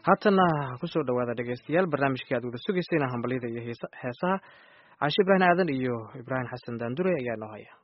haatana kusoo dhawaada dhegeystayaal barnaamijkii aad wada sugaysayna hambalyada iyo heesaha caashe ibraahim aadan iyo ibraahim xasan daandure ayaa noo haya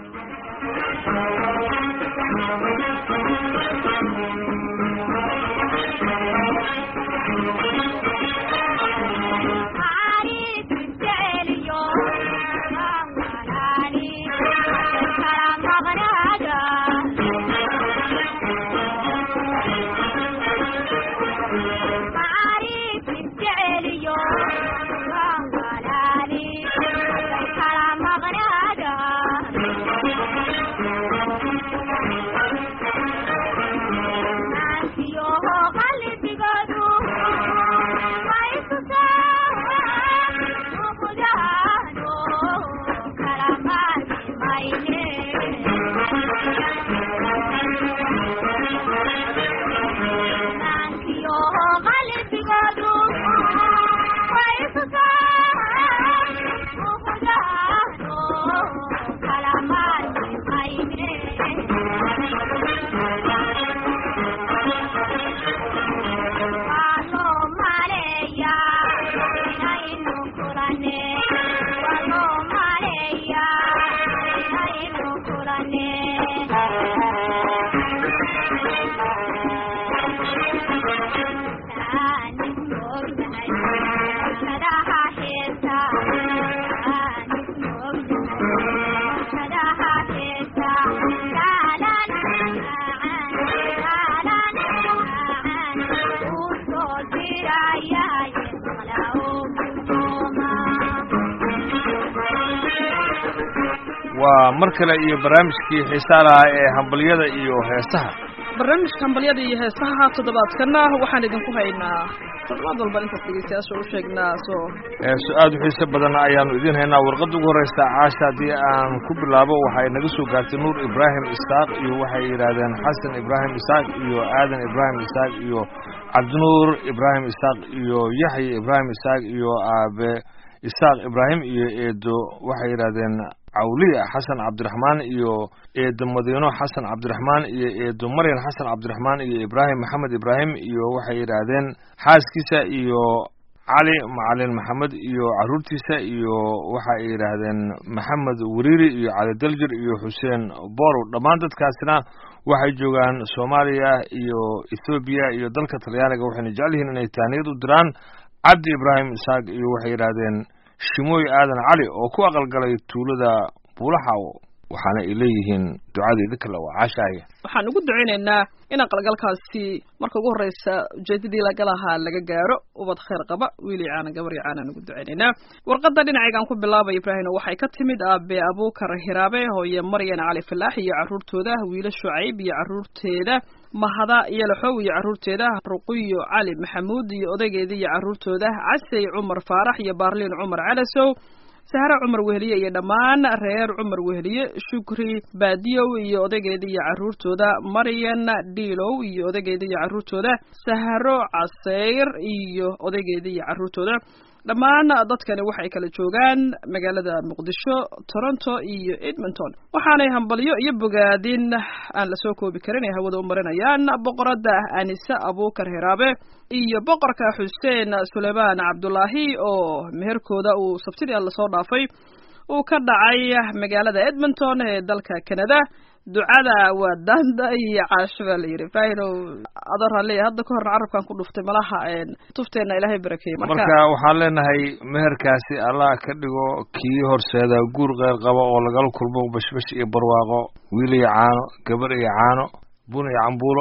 waa mar kale iyo barnaamijkii xiisaa lahaa ee hambalyada iyo heesaha barnaamijka hambalyada iyo heesaha toddobaadkana waxaan idinku haynaa toddobaad walba intaas dhegeystayaasha u sheegnaa soo heeso aad u xiise badan ayaanu idiin haynaa warqadda ugu horreysa caasha haddii aan ku bilaabo waxay naga soo gaartay nuur ibraahim isaaq iyo waxay yidhaahdeen xasan ibraahim isaaq iyo aadan ibraahim isaaq iyo cabdinuur ibraahim isaaq iyo yaxya ibraahim isaaq iyo aabe isaaq ibraahim iyo eedo waxay yidhaahdeen cawliya xasan cabdiraxmaan iyo eedo madiino xasan cabdiraxmaan iyo eedo maryan xasan cabdiraxmaan iyo ibraahim maxamed ibraahim iyo waxay yidhaahdeen xaaskiisa iyo cali macalin maxamed iyo caruurtiisa iyo waxa ay yidhaahdeen maxamed wariiri iyo cali daljir iyo xuseen borow dhammaan dadkaasina waxay joogaan soomaaliya iyo ethoobiya iyo dalka talyaaniga waxayna jecel yihiin inay taaniyad u diraan cabdi ibraahim isaaq iyo waxay yidhaahdeen shimooy aadan cali oo ku aqalgalay tuulada buulaxaw waxaana ay leeyihiin ducada idinka le waa caashaaya waxaan ugu ducaynaynaa in aqalgalkaasi marka ugu horreysa ujeedadii lagalahaa laga gaaro ubad khayr qaba wiil iyo caana gabar iyo caanaan ugu ducaynaynaa warqadda dhinacaygaan ku bilaabay ibraahim waxay ka timid aabe abuukar hiraabe hooye maryan cali falaax iyo carruurtooda wiilo shucayb iyo carruurteeda mahada iyo laxow iyo carruurteeda ruqiyo cali maxamuud iyo odaygeeda iyo carruurtooda casey cumar faarax iyo baarliin cumar calasow sahre cumar weheliye iyo dhammaan reer cumar weheliye shukri baadiyow iyo odaygeeda iyo carruurtooda maryan dhiilow iyo odaygeeda iyo carruurtooda sahro caseyr iyo odaygeeda iyo carruurtooda dhammaan dadkani waxay kala joogaan magaalada muqdisho toronto iyo edmonton waxaanay hambalyo iyo bogaadin aan lasoo koobi karin ay hawada u marinayaan boqoradda anise abuukar hiraabe iyo boqorka xuseen suleymaan cabdulaahi oo meherkooda uu sabtidii lasoo dhaafay uu ka dhacay magaalada edmonton ee dalka canada ducada waa daanda iyo caasho baa la yidhi ibraahimow adooraan leeyahay hadda ka horna carabkan ku dhuftay malaha tufteenna ilaahay barakeeyey marka waxaan leenahay meherkaasi allah ka dhigo kii horseeda guur keyr qaba oo lagala kulmo bashbash iyo barwaaqo wiil iyo caano gabar iyo caano bun iyo cambuulo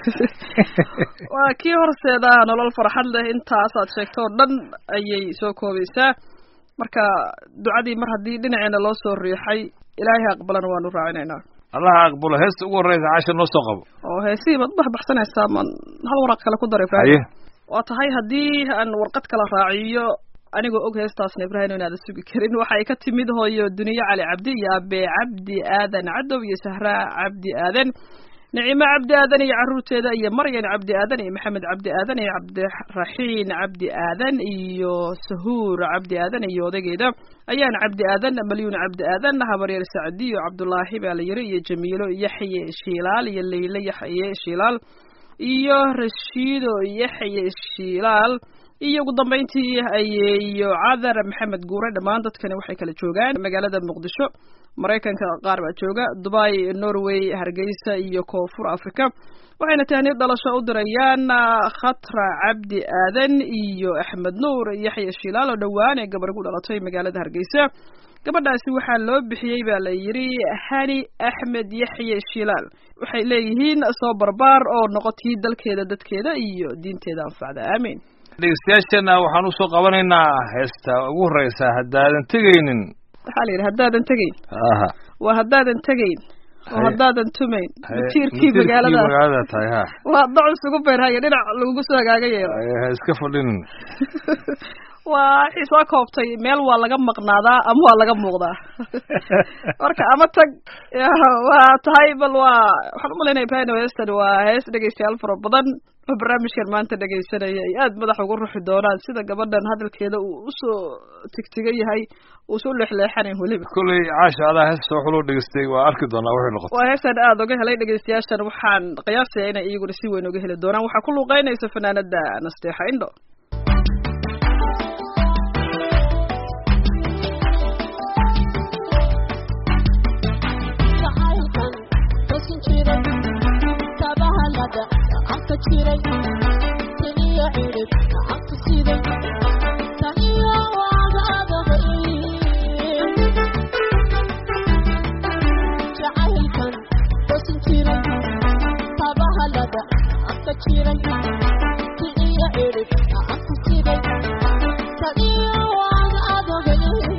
waa kii horseeda nolol farxad leh intaasaad sheegto oo dhan ayay soo koobaysaa marka ducadii mar haddii dhinaceena loo soo riixay ilaahay aqbalana waanu raacinaynaa allaha aqbalo heesta ugu horreysa caasha noo soo qabo oo heesihii baad ubaxbaxsanaysaa man hal waraq kale ku dara ibrahim waa tahay haddii aan warqad kala raaciyo anigoo og heestaasna ibrahim inaada sugi karin waxa ay ka timid hooyo duniye cali cabdi iyo abe cabdi aadan cadow iyo sahra cabdi aadan nicimo cabdi aadan iyo carruurteeda iyo maryan cabdi aadan iyo maxamed cabdi aadan iyo cabdiraxiin cabdi aadan iyo sahuur cabdi aadan iyo odaygeeda ayaan cabdi aadan malyuun cabdi aadan habaryar sacdiyo cabdulaahi baa la yiri iyo jamiilo yaxye shiilaal iyo leyle yaxye shiilaal iyo rashiido yaxye shiilaal iyo ugu dambayntii ayeeyo cadar maxamed guure dhammaan dadkani waxay kala joogaan magaalada muqdisho maraykanka qaar baa jooga dubai norway hargeysa iyo koonfur africa waxayna tahniyad dhalasho u dirayaan khatra cabdi aadan iyo axmed nuur yaxya shiilaal oo dhowaan ee gabar ku dhalatay magaalada hargeysa gabadhaasi waxaa loo bixiyey baa la yidhi hani axmed yaxye shiilaal waxay leeyihiin soo barbaar oo noqotii dalkeeda dadkeeda iyo diinteeda anfacda aamiin dhegeystayaashana waxaan usoo qabanaynaa heesta ugu horeysa haddaadan tegaynin waxaa la yidhi haddaadan tegayn aha waa haddaadan tegayn oo Haye. haddaain tumayn Haye, matiirkii matiirkii magaalada magaalada tahay ha waa docus ugu beerhaya dhinac lagugu soo hagaaga yeelo Haye, ha iska fadhinin waa waxay soo koobtay meel waa laga maqnaadaa ama waa laga muuqdaa marka ama tag ya, waa tahay bal waa waxaan umalaynaya ibrahim heestan waa hees dhegeystayaal fara badan oo barnaamijkan maanta dhegeysanaya ay aad madax ugu ruxi doonaan sida gabadhan hadalkeeda uu usoo tigtigan yahay uu soo leexleexanayn weliba kolley caasha adaa heesta wax loo dhegeystay waa arki doonaa waxay noqotay waa heestan aada uga helay dhegeystayaashan waxaan qiyaasaya inay iyaguna si weyn uga heli doonaan waxaa ku luuqeynaysa fanaanada nasteexa indho jacaylkan tosin jiray tabahalada gacanta jiray taniyo cirib gacanta siday taniyo waagaadabay jacaylkan tosin jiray tabahalada gacanta jiray taniyo cirib gacanta siday taniyo waagaadabay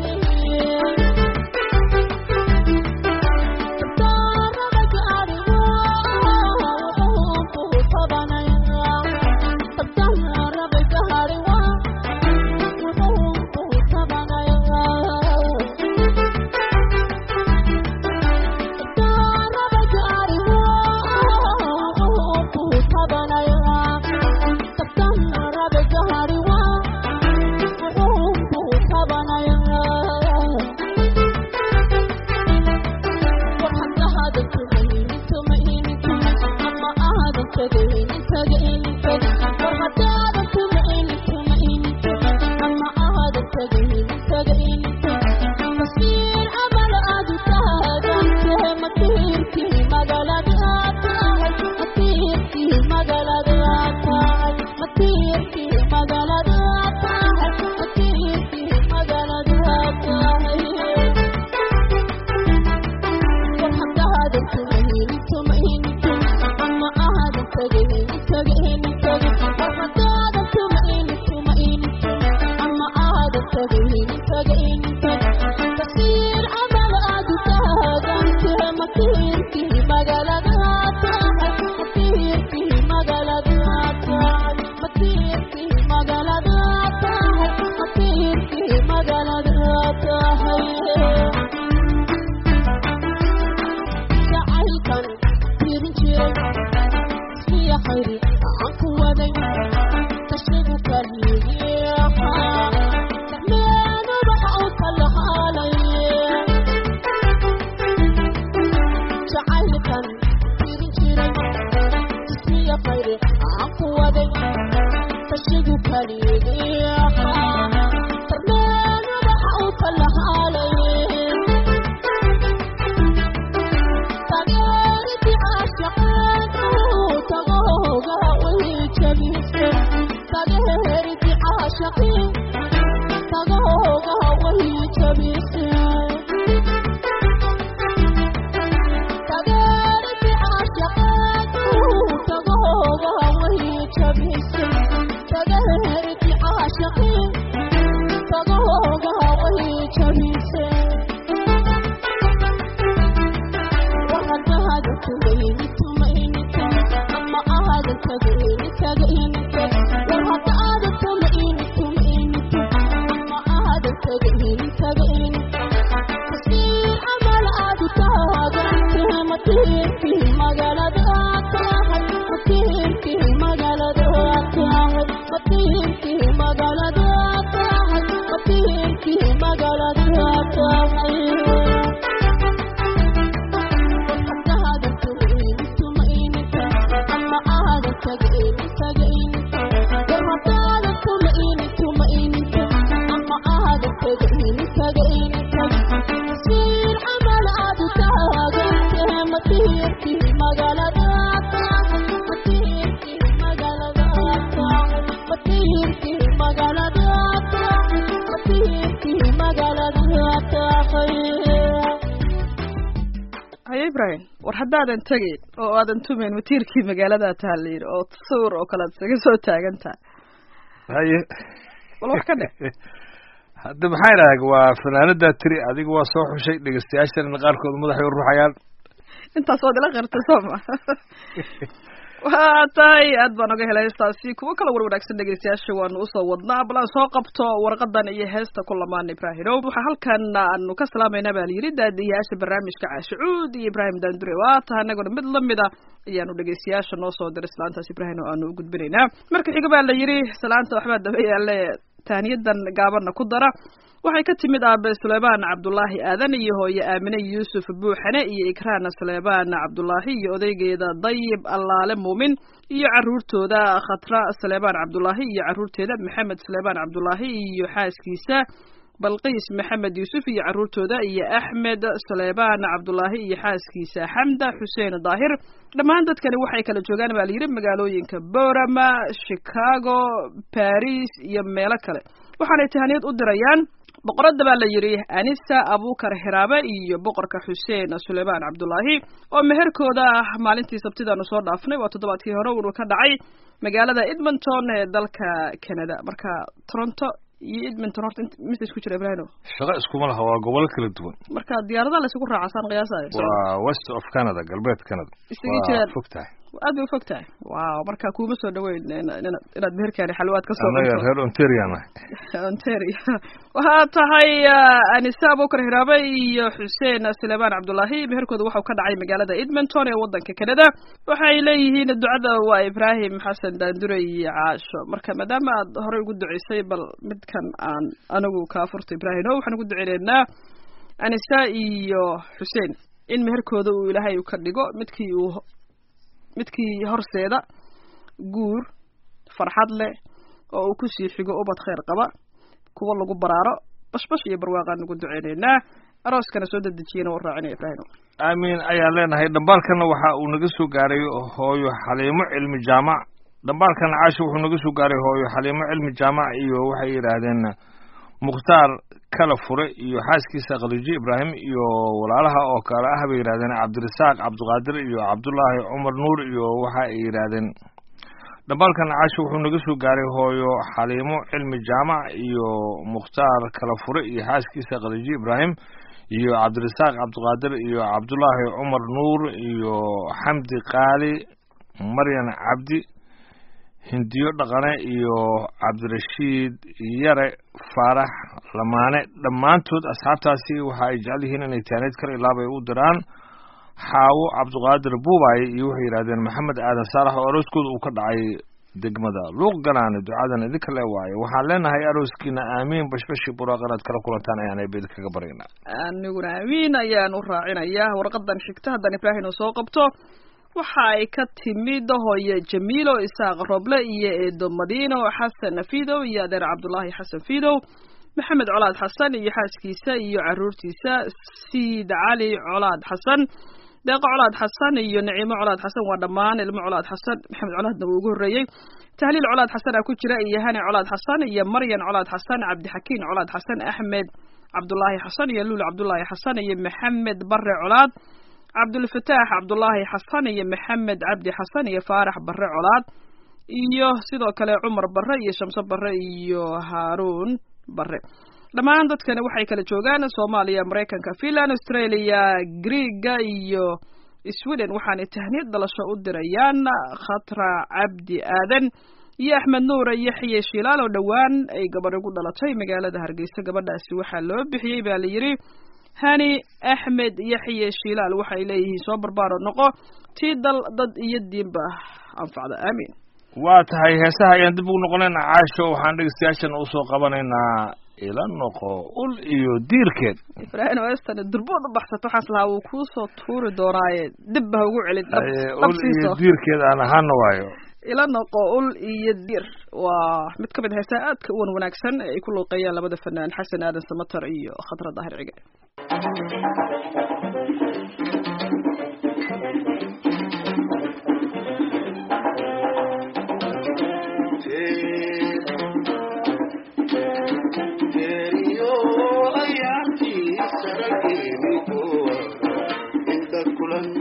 jacaylkan tirin jiray ismiya khayri aan ku waday kashigu kaligiyaha dacmeenu waxa uu kala haalay jacaylkan tirin jiray ismiya khayri aan ku waday kashigu kaligiyaha dacmeenu waxa uu kala haalay ibrahim war haddaadan tegayn oo aadan tumayn matiirkii magaaladaa taha la yidhi oo sawir oo kale ad isaga soo taagan taha haye bal wax ka dhe hadda maxaa idhaha waa fanaanadaa tiri adiga waa soo xushay dhegeystayaashana qaarkood madaxay u ruxayaan intaas waad ila qirtay soo ma waa tahay aad baan oga helay heestaasi kuwo kala war wanaagsan dhegeystayaasha waanu usoo wadnaa bal aan soo qabto warqadan iyo heesta ku lamaan ibraahimow waxaa halkan aanu ka salaamayna baa layidhi daadiyayaasha barnaamijka caashicuud iyo ibraahim daandure waa taha anaguna mid lamid a ayaanu dhegeystayaasha noo soo diray salaantaas ibraahim oo aanu u gudbinaynaa marka xiga baa la yidhi salaanta waxbaa daba yaale taaniyadan gaabana ku dara waxay ka timid aabe suleymaan cabdulaahi aadan iyo hooye aamine yuusuf buuxane iyo ikraan suleymaan cabdulaahi iyo odaygeeda dayib allaale muumin iyo caruurtooda khatra suleymaan cabdulaahi iyo caruurteeda maxamed suleymaan cabdulaahi iyo xaaskiisa balqiis maxamed yuusuf iyo caruurtooda iyo axmed suleymaan cabdulaahi iyo xaaskiisa xamda xuseen daahir dhammaan dadkani waxay kala joogaan baa layidhi magaalooyinka borama chicago baris iyo meelo kale waxaanay tahaniyad u dirayaan boqoradda baa la yidhi anisa abukar xiraabe iyo boqorka xuseen suleymaan cabdulaahi oo meherkooda maalintii sabtidaanu soo dhaafnay waa toddobaadkii hore uunu ka dhacay magaalada edmonton ee dalka canada marka toronto iyo edmonton horta mise isku jira ibrahino shaqo iskuma laha waa gobolo kala duwan marka diyaaradaha la isugu raacasaan qiyaasayo waa west of canada galbeed canada Isaga jiraan. waa fog tahay aad bay ufog tahay waaw marka kuuma soo dhaweyn ina- ina- inaad meherkaani xalwaad ka soo anaga cunto reer ontario nahay ontario waxaa tahay ah, anise abukar hiraabe iyo xuseen suleymaan cabdulaahi meherkooda waxau ka dhacay magaalada edmonton ee wadanka canada waxay leeyihiin ducada waa ibraahim xasan daandure iyo caasho marka maadaama aad horey ugu duceysay bal midkan aan anigu kaa furto ibraahim o waxaan ugu duceyneynaa anise iyo xuseen in meherkooda uu ilaahay ka dhigo midkii uu midkii horseeda guur farxad leh oo uu kusii xigo ubad khayr qaba kuwa lagu baraaro bashbash iyo barwaaqaan ugu duceyneynaa arooskana soo dedejiyana u raacinaya ibraahim aamin ayaan leenahay dhambaalkana waxa uu naga soo gaaray hooyo xaliimo cilmi jaamac dhambaalkana caasha wuxuu naga soo gaaray hooyo xaliimo cilmi jaamac iyo waxay yidhaahdeen mukhtaar kala fure iyo xaaskiisa khaliijo ibraahim iyo walaalaha oo kale ah bay yidhahdeen cabdirasaaq cabdiqaadir iyo cabdullaahi cumar nuur iyo waxa ay yidhaahdeen dhambaalkan caasha wuxuu naga soo gaaray hooyo xaliimo cilmi jaamac iyo mukhtaar kala fure iyo xaaskiisa khaliijo ibraahim iyo cabdirasaaq cabdiqaadir iyo cabdullaahi cumar nuur iyo xamdi qaali maryan cabdi hindiyo dhaqane iyo cabdirashiid yare faarax lamaane dhammaantood asxaabtaasi waxa ay jecel yihiin inay taaneed kale ilaabay u diraan xaawo cabdiqaadir buubaaye iyo waxay yidhahdeen maxamed aadan saalax oo arooskooda uu ka dhacay degmada luuq galaane ducadan idinka le waaye waxaan leenahay arooskiina aamiin bashbashi buraaq inaad kala kulantaan ayaan eebed kaga baryaynaa aniguna amiin ayaan u raacinayaa warqadan xigta haddaan ibraahim uu soo qabto waxa ay ka timid hooye jamiilo isaaq roble iyo eedo madiino xasan fidow iyo adeer cabdulaahi xasan fidow maxamed colaad xasan iyo xaaskiisa iyo caruurtiisa siid cali colaad xasan deeqo colaad xasan iyo naciimo colaad xasan waa dhammaan ilmo colaad xasan maxamed colaadna wuu ugu horreeyey tahliil colaad xasan aa ku jira iyo hani colaad xasan iyo maryan colaad xasan cabdixakiin colaad xasan axmed cabdulaahi xasan iyo luul cabdulaahi xasan iyo maxamed bare colaad cabdulfataax cabdulaahi xasan iyo maxamed cabdi xasan iyo faarax bare colaad iyo sidoo kale cumar bare iyo shamso bare iyo haaruun bare dhammaan dadkani waxay kala joogaan soomaaliya maraykanka finland australia greega iyo sweden waxaanay tahniyad dhalasho u dirayaan khatra cabdi aadan iyo axmed nuur iyo xiye shilaal oo dhowaan ay gabadh ugu dhalatay magaalada hargeysa gabadhaasi waxaa loo bixiyey baa la yidhi hani axmed yaxye shilaal waxay leeyihiin soo barbaaro noqo tii dal dad iyo diinba anfacda aamiin waa tahay heesaha ayaan dib ugu noqonayna caasho waxaan dhegeystayaashana usoo qabanaynaa ila noqo ul iyo diirkeed ibraahim western durbood u baxsato waxaas lahaa wuu kuusoo tuuri doonaaye dib ba ha ugu celin dhab- Haye, dhab ul iyo siiso diirkeed aan ahaana waayo ila noqo ul iyo dir waa mid ka mid a heesaha aadka u wan wanaagsan ee ay ku luuqeeyaan labada fanaan xasan aadan samatar iyo khadra daahir cige Teriyo ayaantii sarageeni kuwa inta kulan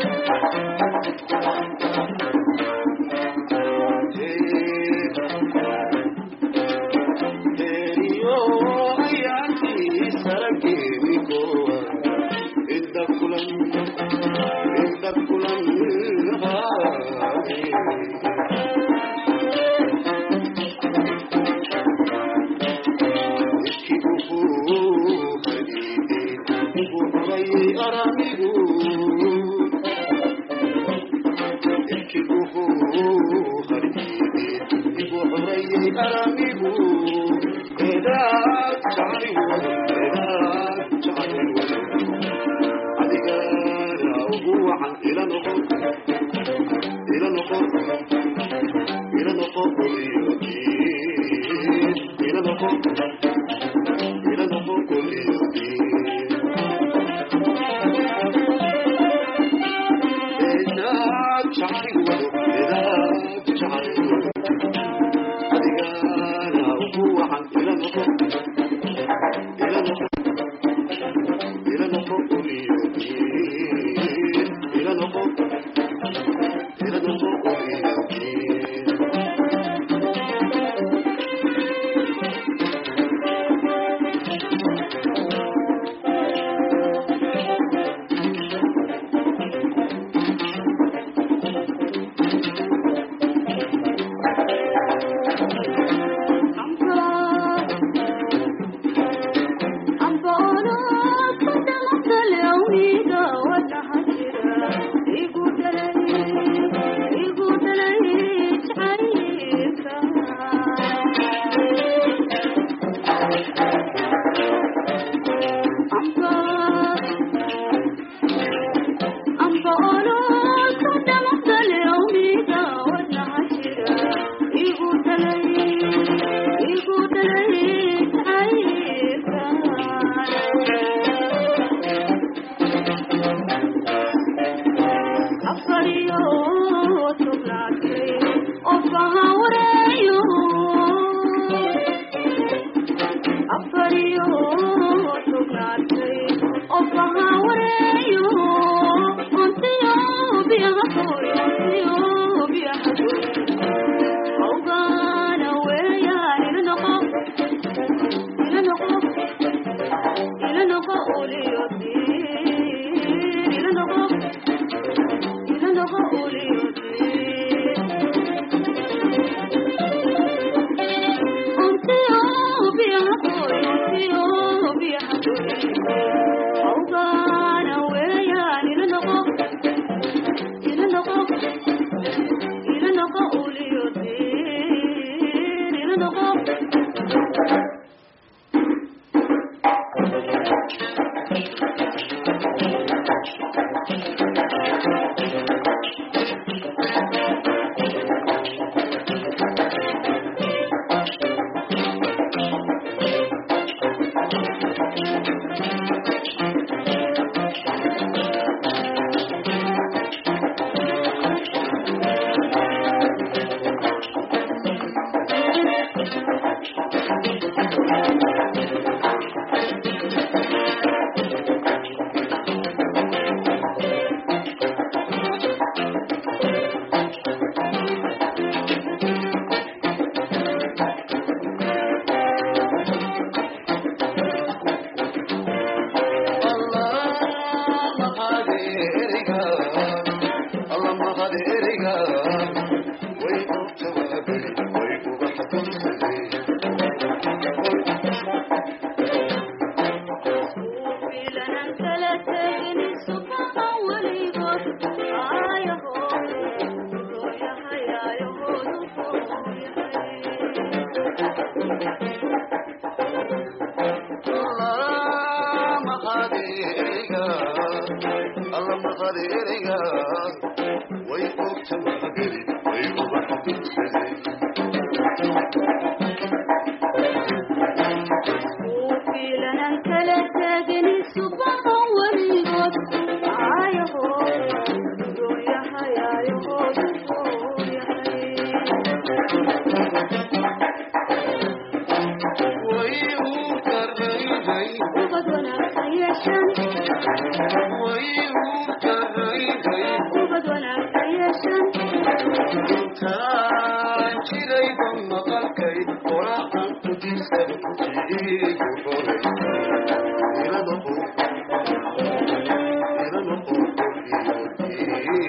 Way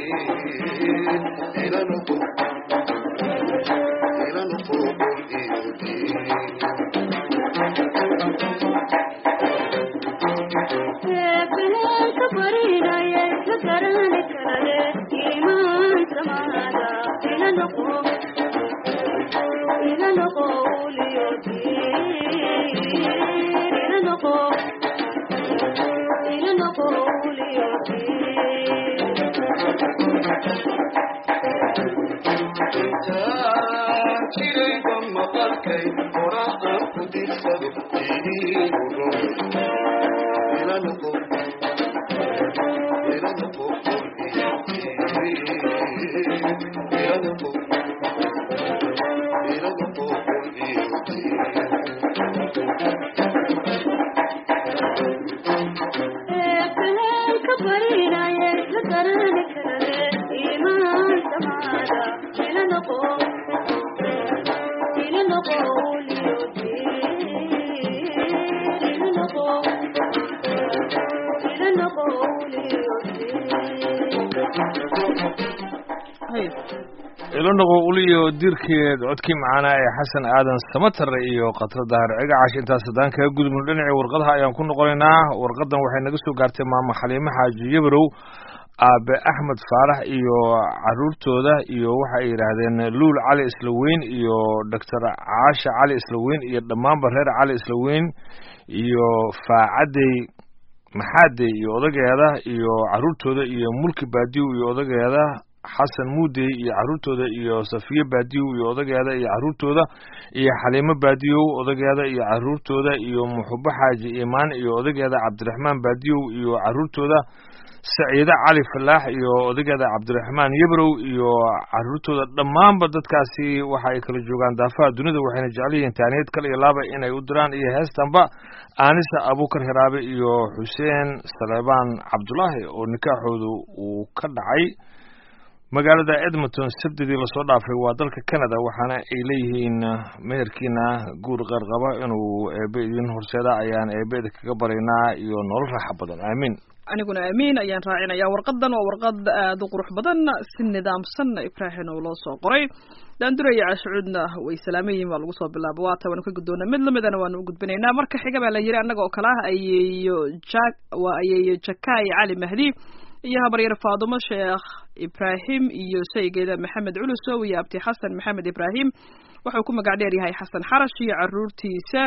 ilanoqo uliyo dirkeed codkii macaanaa ee xasan aadan samatare iyo khatra dahar cigacash intaas haddaan kaga gudubno dhinacii warqadaha ayaan ku noqonaynaa warqadan waxay naga soo gaartay maamo xaliime xaaji yabarow aabe axmed faarax iyo caruurtooda iyo waxa ay yidhaahdeen luul cali islaweyn iyo doctor caasha cali islaweyn iyo dhammaanba reer cali islaweyn iyo faacadey maxaadey iyo odageeda iyo caruurtooda iyo mulki baadiw iyo odageeda xasan muudey iyo caruurtooda iyo safiye baadiyow iyo odageeda iyo caruurtooda iyo xaliimo baadiyow odageeda iyo caruurtooda iyo muxubo xaaji imaan iyo odageeda cabdiraxmaan baadiyow iyo caruurtooda saciide cali falaax iyo odageeda cabdiraxmaan yebrow iyo caruurtooda dhammaanba dadkaasi waxa ay kala joogaan daafaha dunida waxayna jecel yihiin taaniyad kale iyo laaba inay u diraan iyo heestanba aanisa abuukar hiraabe iyo xuseen saleebaan cabdulaahi oo nikaaxoodu uu ka dhacay magaalada edmonton sabdidii lasoo dhaafay waa dalka canada waxaana ay leeyihiin meherkiina guur qeyrqaba inuu eebe idin horseeda ayaan eebeeda kaga baraynaa iyo nolol raaxa badan aamiin aniguna aamiin ayaan raacinaya warqadan waa warqad aada u qurux badan si nidaamsan ibraahin oo loo soo qoray daanduraya cashucuudna way salaaman yihiin baa lagu soo bilaaba waata waanu ka guddoona mid lamidana waanu u gudbinaynaa marka xiga baa la yiri annaga oo kale ah ayeeyo jak waa ayeeyo jakaay cali mahdi iyo habaryar faadumo sheekh ibraahim iyo saygeeda maxamed culusow iyo abti xasan maxamed ibraahim wuxuu ku magac dheer yahay xasan xarash iyo caruurtiisa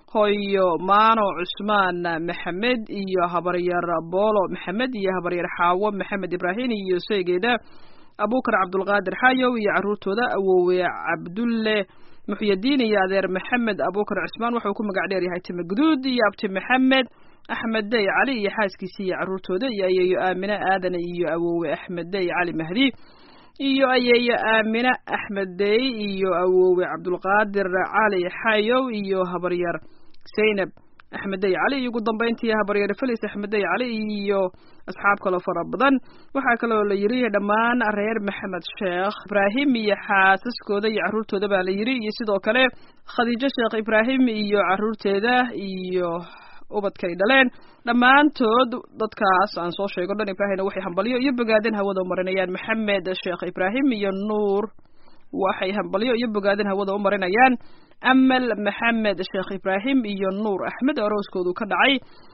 hooyo maano cusmaan maxamed iyo habaryar boolo maxamed iyo habaryar xaawo maxamed ibraahim iyo saygeeda abukar cabdulqaadir xayow iyo caruurtooda awowe cabdulle muxyadiin iyo adeer maxamed abukar cusmaan wuxuu ku magac dheer yahay time guduud iyo abti maxamed axmed dey cali iyo xaaskiisa iyo caruurtooda iyo ayeeyo aamine aadane iyo awowe axmed dey cali mahdi iyo ayeeyo aamine axmed dey iyo awowe cabdulqaadir cali xayow iyo habaryar zaynab axmed dey cali iyo ugu dambeyntii habaryar felis axmed dey cali iyo asxaab kaloo fara badan waxaa kaloo la yiri dhammaan reer maxamed sheekh ibraahim iyo xaasaskooda iyo caruurtooda baa la yiri iyo sidoo kale khadiijo sheekh ibraahim iyo caruurteeda iyo ubadkay dhaleen dhammaantood dadkaas aan soo sheego dhan ibraahimna waxay hambalyo iyo bogaadin hawada u marinayaan maxamed sheekh ibraahim iyo nuur waxay hambalyo iyo bogaadin hawada u marinayaan amal maxamed sheekh ibraahim iyo nuur axmed arooskoodu ka dhacay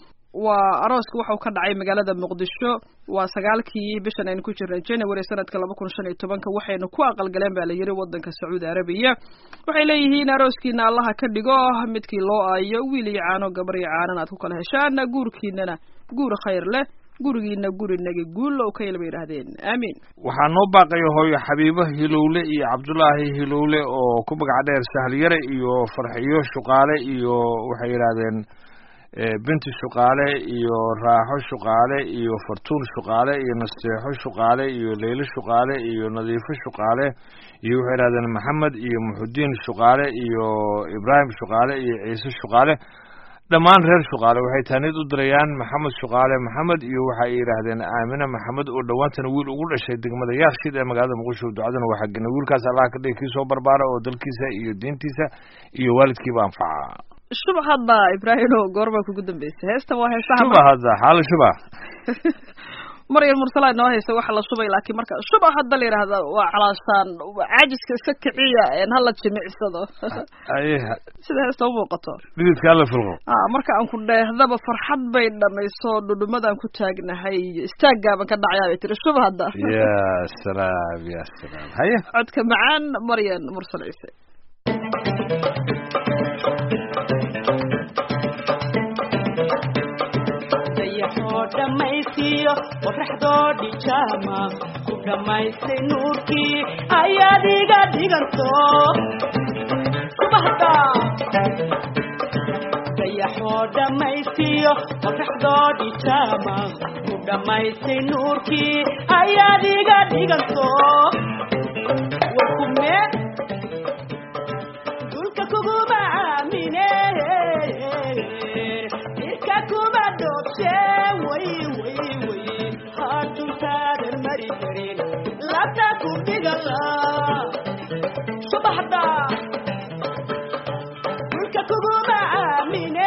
waa arooska waxau ka dhacay magaalada muqdisho waa sagaalkii bishan aynu ku jirnay january sanadka laba kun shan iyo tobanka waxaynu ku aqalgaleen baa la yiri wadanka sacuudi arabiya waxay leeyihiin arooskiina allaha ka dhigo midkii loo aayo wiil iyo caano gabar iyo caanan aad ku kala heshaan guurkiinana guur khayr leh gurigiina gurinagi guulow kayl bay yidhaahdeen aamiin waxaa noo baaqaya hooyo xabiibo hilowle iyo cabdulaahi hilowle oo ku magac dheer sahliyare iyo farxiyo shuqaale iyo waxay yidhaahdeen binti shuqaale iyo raaxo shuqaale iyo fartuun shuqaale iyo nasteexo shuqaale iyo leylo shuqaale iyo nadiifo shuqaale iyo waxay yidhahdeen maxamed iyo muxudiin shuqaale iyo ibraahim shuqaale iyo ciise shuqaale dhammaan reer shuqaale waxay taanid u dirayaan maxamed shuqaale maxamed iyo waxa ay yidhaahdeen aamine maxamed oo dhowaantana wiil ugu dhashay degmada yaarshid ee magaalada muqdisho ducadana waa xagina wiilkaas allah ka dhigi kii soo barbaara oo dalkiisa iyo diintiisa iyo waalidkiiba anfaca shuba hadda ibraahimo goorbaa kugu dambeysay heestan waa heesaha shuba hadda xaala shuba maryam mursala inoo haysa waxa la shubay laakiin marka shuba hadda la yidhaahda waa calaashaan caajiska iska kiciya een hala jimicsado aye sida heesta u muuqato dhididka alla filqo ah marka aan ku dheehdaba farxad bay dhamayso dhudhumadaan ku taagnahay istaagaaban ka dhacayaa bay tiri shuba hadda ya salaam ya salaam haye codka macaan maryan mursal ciise dayaxoo dhammaystiyo qoraxdoo dhijaama ku dhammaystay nuurkii ayaad iga dhiganto subaxda dayaxoo dhammaystiyo qoraxdoo dhijaama ku dhammaystay nuurkii ayaad iga dhiganto warkume dulka kuguma aamine irka kuma dhoobshe way way way haatuntaadan mari karin labta ku dhigala subaxda dulka kuguma aamine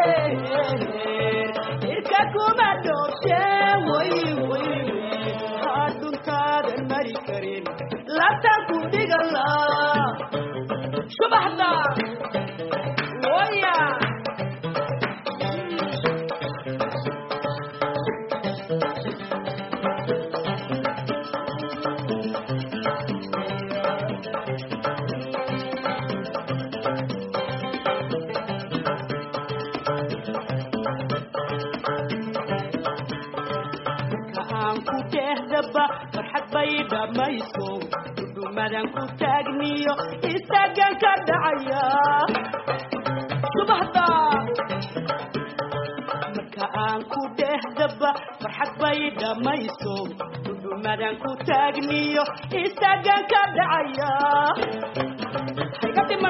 irka kuma dhoobshe way way way haatuntaadan mari karin labta ku dhigala subaxda waya marka aan ku dhehdaba farxad bay dhammayso dhudhumadan ku taagniyo istaagan ka dhacaya subaxda marka aan ku dhehdaba farxad bay dhammayso dhudhumadan ku taagniyo istaagan ka dhacaya hayga dhiman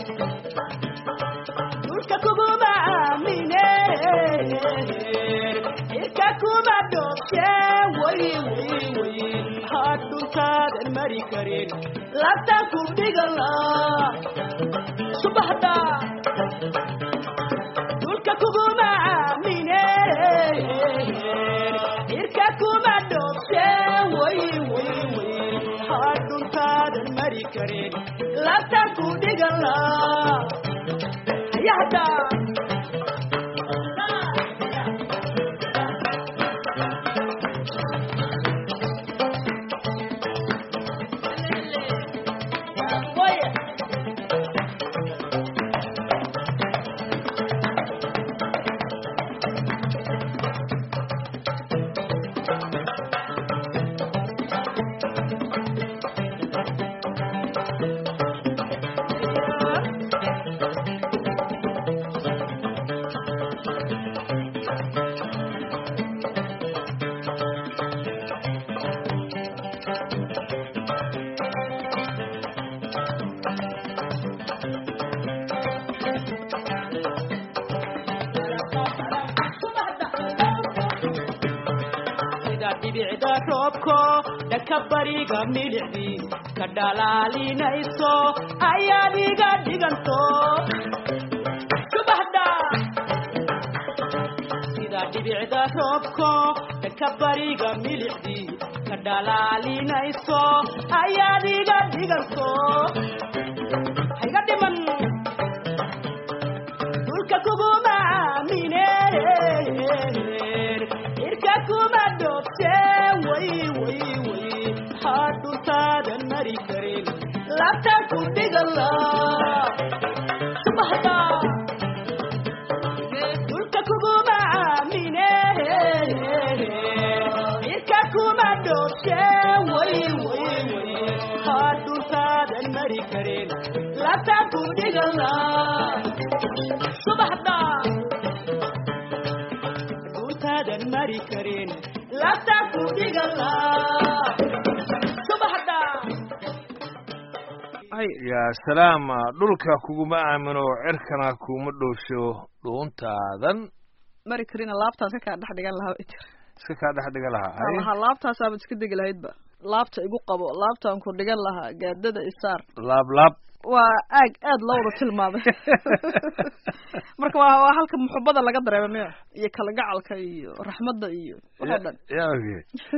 dhulka kuguma aamine irka kuma dhoobshe way way way maxaad dhulkaadan mari karin labtan ku dhigala subaxda dhulka kuguma aamine irka kuma dhoobshe way way way maxaad dhulkaadan mari karin labtan ku dhigala yahda sida dhibicda roobko dhanka bariga milicdii ka dhalaalinayso ayaad iga dhiganto subaxda sida dhibicda roobko dhanka bariga milicdii ka dhalaalinayso ayaad iga dhiganto hayga dhiman dhulka kuguma aamine irka kuma dhoobte way way way maxaad dhulkaadan mari karin labtan ku dhigala subaxda dhulka kuguma aamine irka kuma dhoobte way way way maxaad dhulkaadan mari karin labtan ku dhigala subaxda dhulkaadan mari karin labtan ku dhigala subaxda ay ya salaam dhulka kuguma aamino cirkana kuma dhoosho dhuuntaadan mari karina laabtaas ka kaa dhex dhigan lahaa bay tiri iska kaa dhex dhiga lahaa waxaan haye lahaa laabtaasaaba iska degi lahaydba laabta igu qabo laabtaan ku dhigan lahaa gaadada isaar laab laab waa aag aad loo wada tilmaamay marka waa waa halka muxubada laga dareema miya iyo kalgacalka iyo raxmadda iyo waxoo dhan yaa oge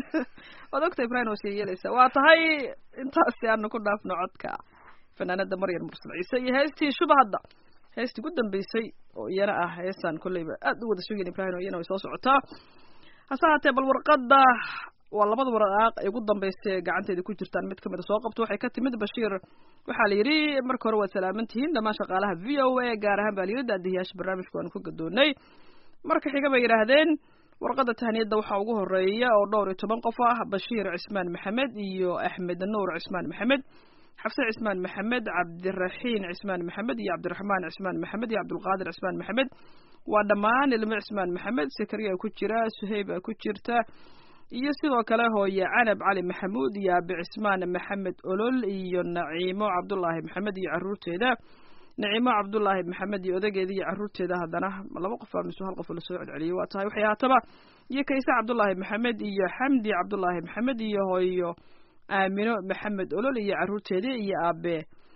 waad ogta ibrahim waa sii yeelaysaa waa tahay intaasi aanu ku dhaafno codka fanaanada maryam mursal ciise iyo heestii shuba hadda heestii ugu dambeysay oo iyana ah heestaan kolleyba aad u wada sugayn ibrahim oo iyana way soo socotaa hase haatee bal warqadda waa labada waraaq ay ugu dambeysay ee gacanteeda ku jirtaan mid kamida soo qabto waxay ka timid bashiir waxaa la yidhi marka hore waad salaaman tihiin dhammaan shaqaalaha v o a gaar ahaan baa la yidhi daadiyaasha barnaamijka waanu ka gadoonay marka xiga bay yidhaahdeen warqadda tahniyadda waxaa ugu horeeya oo dhowr iyo toban qof ah bashiir cismaan maxamed iyo axmed nuur cismaan maxamed xafse cismaan maxamed cabdiraxiin cismaan maxamed iyo cabdiraxmaan cismaan maxamed iyo cabdulqaadir cismaan maxamed waa dhammaan ilmo cismaan maxamed sakariya ku jira suheyba ku jirta iyo sidoo kale hooye canab cali maxamuud iyo abi cismaan maxamed olol iyo naciimo cabdulaahi maxamed iyo caruurteeda naciimo cabdulaahi maxamed iyo odageeda iyo caruurteeda haddana laba qof baa mise hal qof lasoo celceliyay waa tahay waxay haataba iyo kayse cabdulaahi maxamed iyo xamdi cabdulaahi maxamed iyo hooyo aamino maxamed olol iyo caruurteeda iyo aabe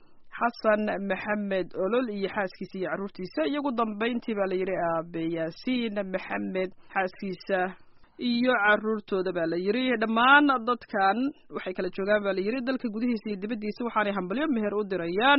xasan maxamed olol iyo xaaskiisa iyo caruurtiisa iyo ugu dambeyntii baa la yidhi aabe yaasiin maxamed xaaskiisa iyo caruurtooda baa la yidhi dhammaan dadkan waxay kala joogaan baa la yidhi dalka gudihiisa iyo dibaddiisa waxaanay hambalyo meher u dirayaan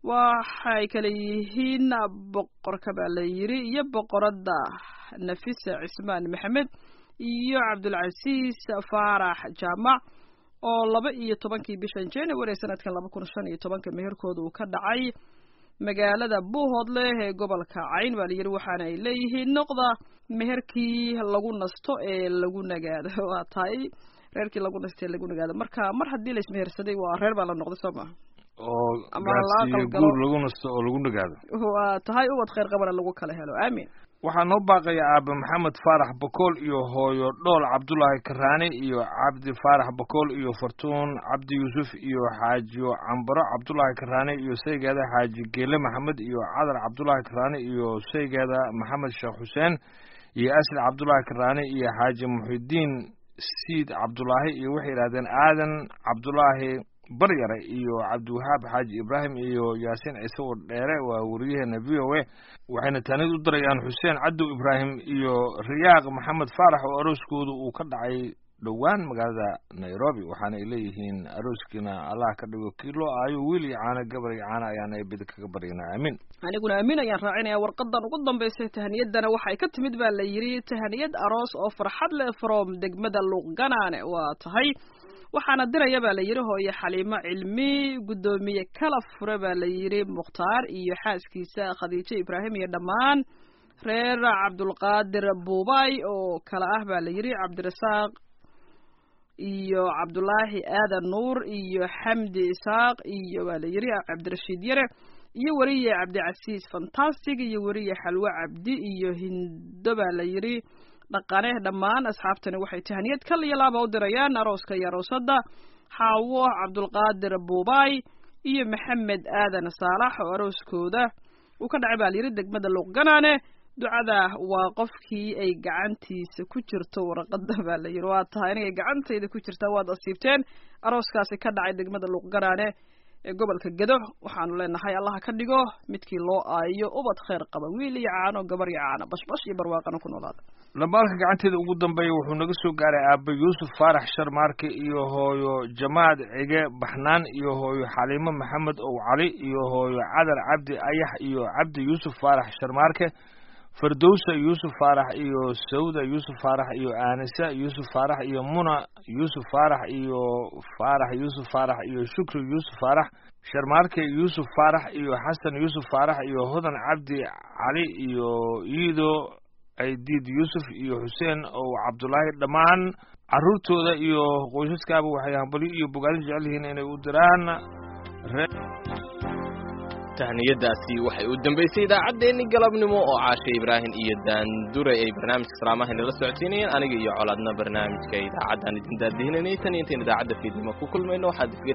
waxay kala yihiin boqorka baa la yidhi iyo boqoradda nafisa cismaan maxamed iyo cabdulcasiis faarax jaamac oo laba iyo tobankii bishan january sanadkan laba kun shan iyo tobanka meherkooda uu ka dhacay magaalada buuhoodle ee gobolka cayn baa la yidhi waxaana ay leeyihiin noqda meherkii lagu nasto ee lagu nagaado waa tahay reerkii lagu nasto ee lagu nagaado marka mar haddii la ismehersaday waa reer baa la noqday soo ma oo Ama gaarsiiyo la aqal guur galo. lagu nasto oo lagu nagaado waa tahay ubad khayr qabana lagu kala helo aamin waxaa noo baaqaya aabe maxamed faarax bakool iyo hooyo dhool cabdulaahi karaani iyo cabdi faarax bakool iyo fartuun cabdi yuusuf iyo xaajiyo cambaro cabdulaahi karaani iyo saygeeda xaaji geele maxamed iyo cadar cabdulaahi karaani iyo saygeeda maxamed sheekh xuseen iyo asli cabdulaahi karaani iyo xaaji muxidiin siid cabdulaahi iyo waxay yidhahdeen aadan cabdulaahi baryare iyo cabdiwahaab xaaji ibraahim iyo yaasiin ciise oo dheere waa wariyaheena v o a waxayna taanid u dirayaan xuseen cadow ibraahim iyo riyaaq maxamed faarax oo arooskooda uu ka dhacay dhowaan magaalada nairobi waxaana ay leeyihiin arooskiina allah ka dhigo kiilo ayo wiil iyo caano gabar iyo caano ayaana ay bidi kaga baryanaa aamin aniguna aamin ayaan raacinaya warqadan ugu dambeysay tahaniyadana waxay ka timid baa la yidhi tahaniyad aroos oo farxad leh from degmada luuqganaane waa tahay waxaana diraya baa la yidhi hooye xaliimo cilmi guddoomiye kala fure baa la yidhi mukhtaar iyo xaaskiisa khadiijo ibraahim iyo dhammaan reer cabdulqaadir buubay oo kale ah baa la yidhi cabdirasaaq iyo cabdulaahi aadan nuur iyo xamdi isaaq iyo baa la yidhi cabdirashiid yare iyo weriye cabdicasiis fantastic iyo weriye xalwe cabdi iyo hindo baa la yidhi dhaqane dhammaan asxaabtani waxay tahaniyad kal iyo laaba u dirayaan arooska iyo aroosadda xaawo cabdulqaadir buubay iyo maxamed aadan saalax oo arooskooda uu ka dhacay baa la yidhi degmada luuqganaane ducada waa qofkii ay gacantiisa ku jirto warqada baa la yidhi waa tahay inagay gacantayda ku jirtaa waad asiibteen arooskaasi ka dhacay degmada luuqganaane ee gobolka gedo waxaanu leenahay allaha ka dhigo midkii loo aayo ubad khayr qaba wiil iyo caano gabar iyo caano bashbash iyo barwaaqana ku noolaada lambaalka gacanteeda ugu dambeeya wuxuu naga soo gaaray aabbe yuusuf faarax sharmaarke iyo hooyo jamaad cige baxnaan iyo hooyo xaliimo maxamed ow cali iyo hooyo cadar cabdi ayax iyo cabdi yuusuf faarax sharmaarke fardowsa yuusuf faarax iyo sawda yuusuf faarax iyo aanisa yuusuf faarax iyo muna yuusuf faarax iyo faarax yuusuf faarax iyo shukri yuusuf faarax sharmaarke yuusuf faarax iyo xasan yuusuf faarax iyo hodan cabdi cali iyo iido aydiid yuusuf iyo xuseen ow cabdulaahi dhammaan caruurtooda iyo qoysaskaaba waxay hambalyo iyo bogaadin jecel yihiin inay u diraan ree tahniyadaasi waxay u dambaysay idaacaddeenni galabnimo oo caashe ibraahim iyo daandure ay barnaamijka salaamaha inala socodsiinayeen aniga iyo colaadna barnaamijka idaacaddan idin daadihinanay tan iyo intayn idaacadda fiidnimo ku kulmayno waxaad